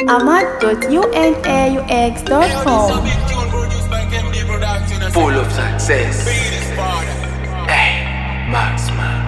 ahmad.unaux.com. Full of success. Hey, Max man.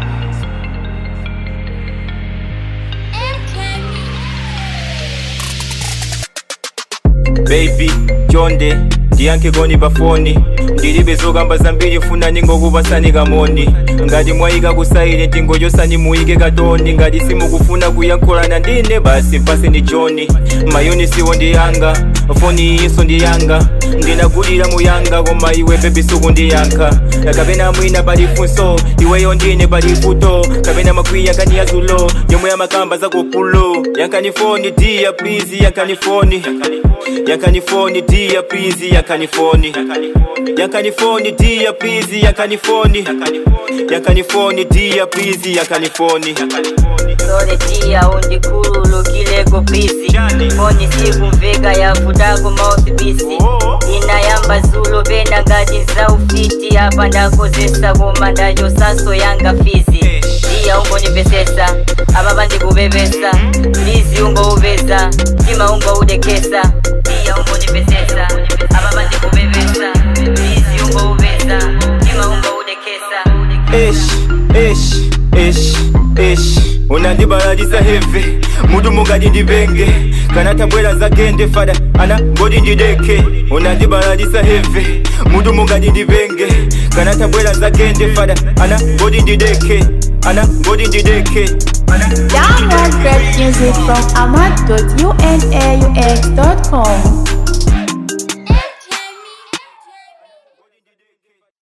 baby chonde ndiyankhe koni pafoni ndilibe zokamba zambiri funani ngokupasani kamoni ngati mwayika kusayile tingo chosani muyike katoni ngati simukufuna kuyankhulana ndine basi mpaseni joni mayunisiwo ndiyanga foni iyinso ndiyanga ndinagulira muyanga koma iwe bebi sukundiyankha kapena mwina palifunso iweyo ndine palifuto kapena makwiya nkani yazulo yomwe yamakamba zakupulo yankani foni dia please yankani foni yankani foni dia please yankani foni yankani foni dia please yankani foni yankani foni dia please yankani foni Lole tia undikhululukileko pisi foni sikumveka yavutako mouthpisi inayamba zulo pena ngati zaufiti apa ndakozesa koma ndachosanso yanga fizi iya ungonipesesa apa pandikupepesa lizi ungoupeza mtima ungoudekesa iya ungonipesesa apa pandikupepesa lizi ungoupeza mtima ungoudekesa Ish, ish, ish, ish unandibalalisa heve mutu mungati ndipenge kana tabwera zagende fada ana ngoti ndideke unandibalalisa heve mutu mungati ndipenge kana tabwera zagende fada ana ngoti ndideke ana ngoti ndideke Download great music from ahmad.unaux.com.